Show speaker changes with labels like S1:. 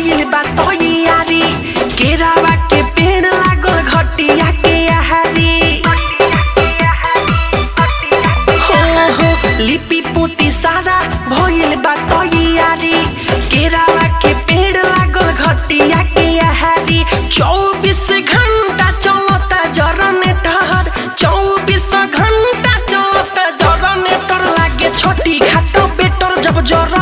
S1: भइल बा तैयारी केरावा के पेड़ लागल घटिया के आहारी हो हो लिपि पोती सारा भइल बा तैयारी केरावा के पेड़ लागल घटिया के आहारी चौबीस घंटा चलता जनरेटर चौबीस घंटा चलता जनरेटर लागे छोटी घाटो बेटर जब जर